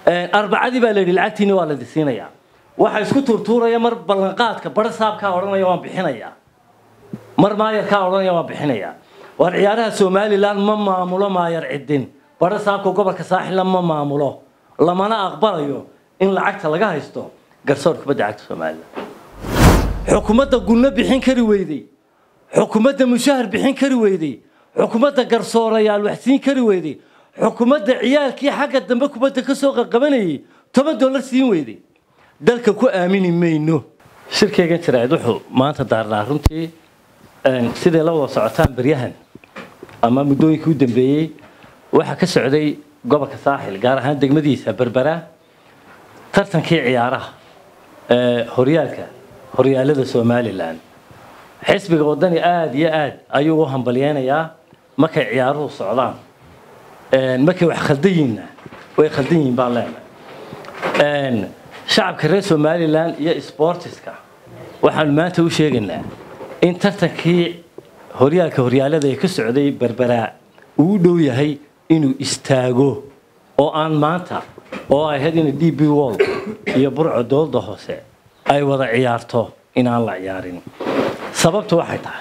arbacadii baa la yidhi lacagtiini waa la disiinayaa waxa isku tuurtuuraya mar ballanqaadka bara saabkaa odhanaya waan bixinayaa mar maayarkaa odhanaya waan bixinayaa waar ciyaaraha somalilan ma maamulo maayar cidin bara saabka gobolka saaxilna ma maamulo lamana aqbalayo in lacagta laga haysto garsoor kubadda cagta somalilan xukuumadda gunno bixin kari weyday xukuumadda mushahar bixin kari weyday xukuumadda garsoorayaal waxsiin kari weyday xukuumadda ciyaalkii xagga dambe kubadda ka soo qaqabanayay toban dollar siin weyday dalka ku aamini mayno shirkaygan jiraad wuxuu maanta daarnaa runtii siday la wada socotaan baryahan ama muddooyinkii u dambeeyey waxaa ka socday gobolka saaxil gaar ahaan degmadiisa berbera tartankii ciyaaraha ee horyaalka horyaalada somalilan xisbiga wadani aada iyo aad ayuu u hambalyeynayaa markay ciyaaruhu socdaan markay wax khaldan yihiinna way khaldan yihiin baan leenahay shacabka reer somalilan iyo sportiska waxaanu maanta u sheegaynaa in tartankii horyaalka horyaalada ee ka socday berberaa uu u dhow yahay inuu istaago oo aan maanta oo ay ahayd ina d b wall iyo burco dowladda hoose ay wada ciyaarto inaan la ciyaarin sababtu waxay tahay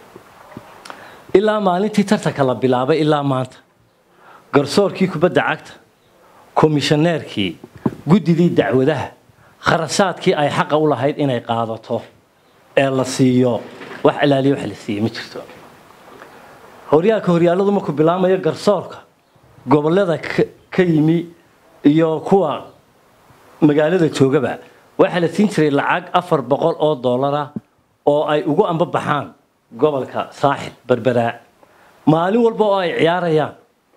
ilaa maalintii tartanka la bilaabay ilaa maanta garsoorkii kubadda cagta komishaneerkii guddidii dacwadaha kharashaadkii ay xaqa u lahayd inay qaadato ee la siiyo wax ilaaliya wax la siiye ma jirto horyaalka horyaaladu markuu bilaamayo garsoorka gobollada ka yimi iyo kuwa magaalada joogaba waxaa la siin jiray lacag afar boqol oo dollara oo ay ugu ambabaxaan gobolka saaxil berberaa maalin walba oo ay ciyaarayaan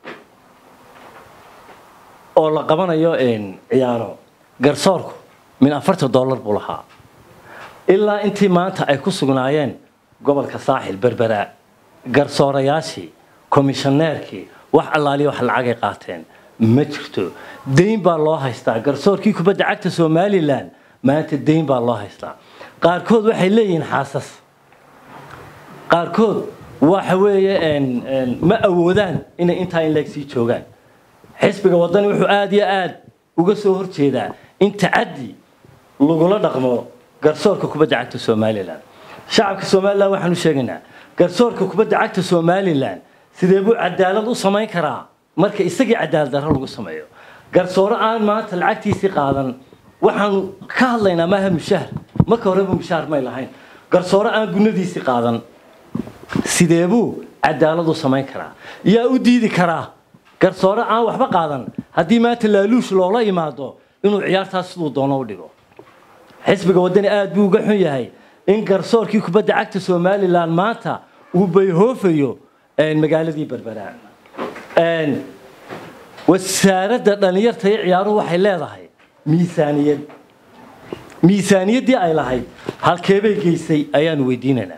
oo la qabanayo ciyaaro garsoorku min afartan dollar buu lahaa ilaa intii maanta ay ku sugnaayeen gobolka saaxil berberaa garsoorayaashii komishaneerkii wax allaaliya wax lacagay qaateen ma jirto dayn baa loo haystaa garsoorkii kubadda cagta somalilan maanta dayn baa loo haystaa qaarkood waxay leeyihiin xaasas qaarkood waxa weeye ma awoodaan inay intaa in leeg sii joogaan xisbiga wadani wuxuu aada iyo aada uga soo horjeedaa in tacaddi lagula dhaqmo garsoorka kubadda cagta somalilan shacabka somalilan waxaanu sheegaynaa garsoorka kubadda cagta somalilan sidee buu cadaalad u samayn karaa marka isagii cadaalad darro lagu sameeyo garsoore aan maanta lacagtiisii qaadan waxaanu ka hadlaynaa maaha mushahar marka horeba mushahar may lahayn garsoore aan gunadiisii qaadan sidee buu cadaalad u samayn karaa yaa u diidi karaa garsoore aan waxba qaadan haddii maanta laaluush loola imaado inuu ciyaartaas siduu doono u dhigo xisbiga wadani aada buu uga xun yahay in garsoorkii kubadda cagta somalilan maanta uu bayhoofayo magaaladii berberaa wasaaradda dhallinyarta iyo ciyaaruhu waxay leedahay miisaaniyad miisaaniyaddii ay lahayd halkeebay geysay ayaanu weydiinaynaa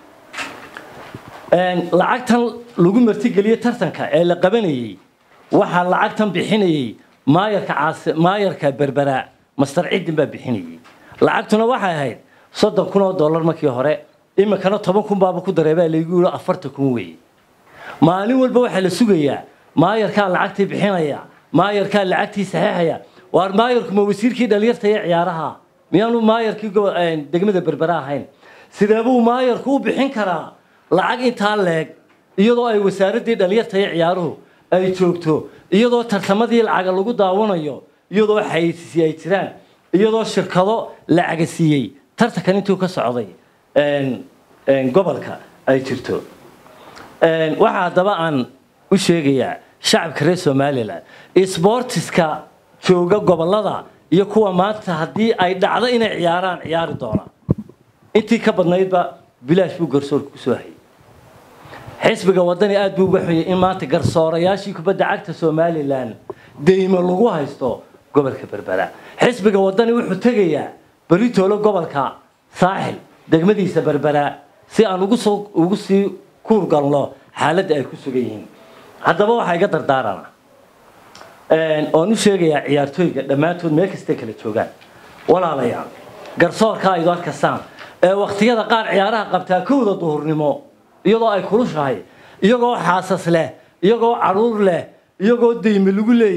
lacagtan lagu martigeliye tartanka ee la qabanayey waxaa lacagtan bixinayey maayarka caas maayarka berberaa master ciddin baa bixinayey lacagtuna waxay ahayd soddon kun oo dollar markii hore iminkana toban kun baaba ku dareebaa laygu yidhi afartan kun weeye maalin walba waxaa la sugayaa maayarkaa lacagtii bixinaya maayarkaa lacagtii saxiixaya waar maayarku ma wasiirkii dhalinyarta iyo ciyaaraha miyaanu maayarkii degmada berbera ahayn sidee buu maayarku u bixin karaa lacag intaa leeg iyadoo ay wasaaraddii dhalinyarta iyo ciyaaruhu ay joogto iyadoo tartamadii lacaga lagu daawanayo iyadoo xayeysiisi ay jiraan iyadoo shirkado lacaga siiyey tartankan intuu ka socday gobolka ay jirto waxaa haddaba aan u sheegayaa shacabka reer somalilan sbortiska jooga gobolada iyo kuwa maanta haddii ay dhacdo inay ciyaaraan ciyaari doonaan intii ka badnaydba bilaash buu garsoorka kusoo hayay xisbiga wadani aada buu uga xoyay in maanta garsoorayaashii kubadda cagta somalilan deymo lagu haysto gobolka berbera xisbiga wadani wuxuu tegayaa beritoolo gobolka saaxil degmadiisa berbera si aan ugu soo ugu sii kuurgalno xaaladda ay ku sugan yihiin haddaba waxaa iga dardaarana oon u sheegayaa ciyaartooyga dhammaantood meel kastay kala joogaan walaalayaal garsoorka aydu arkasaan ee wakhtiyada qaar ciyaaraha qabtaa kowda duhurnimo iyadoo ay kulushahay iyagoo xaasas leh iyagoo caruur leh iyagoo deyme lagu leeyey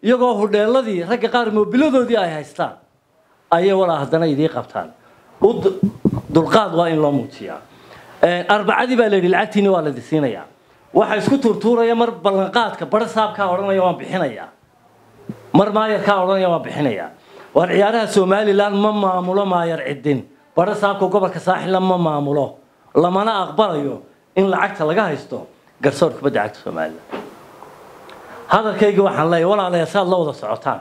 iyagoo hudheeladii ragga qaar moobiladoodii ay haystaan ayay walaa haddana idii qabtaan u dulqaad waa in loo muujiyaa arbacadii baa la yidhi lacagtiini waa la disiinayaa waxa isku tuurtuuraya mar ballanqaadka bara saabkaa odhanaya waan bixinayaa mar maayarkaa odhanaya waan bixinayaa waar ciyaaraha somalilan ma maamulo maayar cidin bara saabka gobolka saaxilla ma maamulo lamana aqbalayo in lacagta laga haysto garsoor kubadda cagta somalilan hadalkayga waxaan leeyahay walaalayaa saad la wada socotaan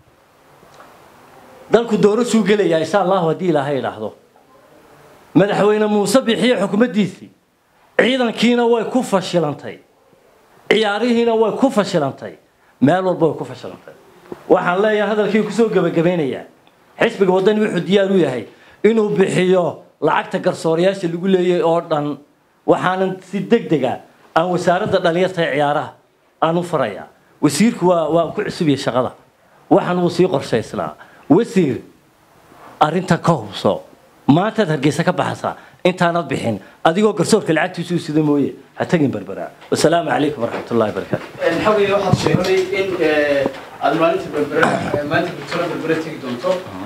dalku doorashuu gelayaa insha allahu haddii ilaahay idhaahdo madaxweyne muuse bixiye xukumaddiisii ciidankiina way ku fashilantay ciyaarihiina way ku fashilantay meel walba way ku fashilantay waxaan leeyahay hadalkii kusoo gebagabaynayaa xisbiga waddani wuxuu diyaar u yahay inuu bixiyo lacagta garsoorayaasha lagu leeyay oo dhan waxaanan si deg dega aan wasaaradda dhalinyarta ee ciyaaraha aan u farayaa wasiirku waa waa ku cusubiyey shaqada waxaan wuu sii qorshaysnaa wasiir arrinta ka hubso maantaad hargeysa ka baxaysaa intaanad bixin adigoo garsoorka lacagtiisu sida mooye ha tagin berberaa wasalaamu calaykum waraxmatullahi wabarakaatu xogay waxaad sheegtay in aad maalinta berbere maalinta bulshada berbere tegi doonto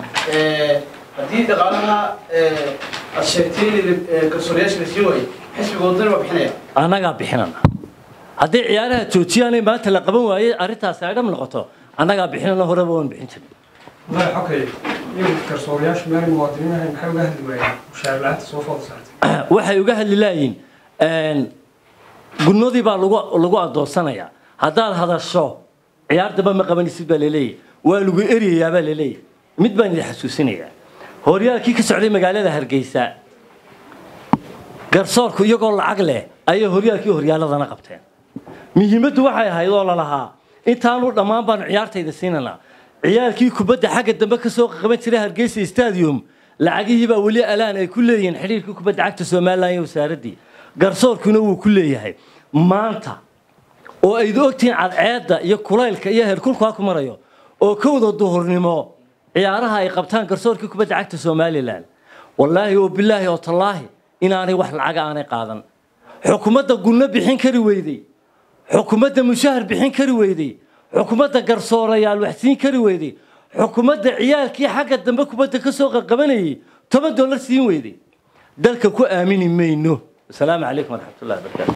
haddii dhaqaalaha aad sheegtay in garsoorayaasha la siin waayo xisbiga wadani waa bixinaya annagaa bixinana haddii ciyaaraha joojiyaanay maanta la qaban waayey arrintaasi ay dham noqoto annagaa bixinana horeba waan bixin jirin madax xogay in garsoorayaashu meel muwaadiniin ahayn maxay uga hadli waayeen mushaar la'aanta soo fooda saartay waxay uga hadli laayiin gunnadii baa lagu lagu adoonsanayaa haddaad hadasho ciyaar damba ma qabanaysid baa laleeyahy waa lagu eryayaa baa laleeyahy mid baan idin xasuusinayaa horyaalkii ka socday magaalada hargeysa garsoorku iyagoo lacag leh ayay horyaalkii horyaaladana qabteen muhiimaddu waxay ahayd oo lalahaa intaanu dhammaan baanu ciyaartayda siinanaa ciyaalkii kubadda xagga dambe ka soo qaban jiray hargeysa stadium lacagihii baa weli alaan ay ku leeyihiin xidhiirkii kubadda cagta somalilan iyo wasaaraddii garsoorkuna wuu ku leeyahay maanta oo ayd ogtihiin cadceedda iyo kulaylka iyo heerkulku ha ku marayo oo kowda duhurnimo ciyaaraha ay qabtaan garsoorkii kubadda cagta somalilan wallaahi oo bilaahi oo tallaahi inaanay wax lacaga aanay qaadan xukuumadda gunno bixin kari weyday xukuumadda mushahar bixin kari weyday xukuumadda garsoorayaal wax siin kari weyday xukuumadda ciyaalkii xagga dambe kubadda ka soo qaqabanayay toban dollar siin weyday dalka ku aamini mayno wasalaamu calaykum waraxmatullahi wabarakaatu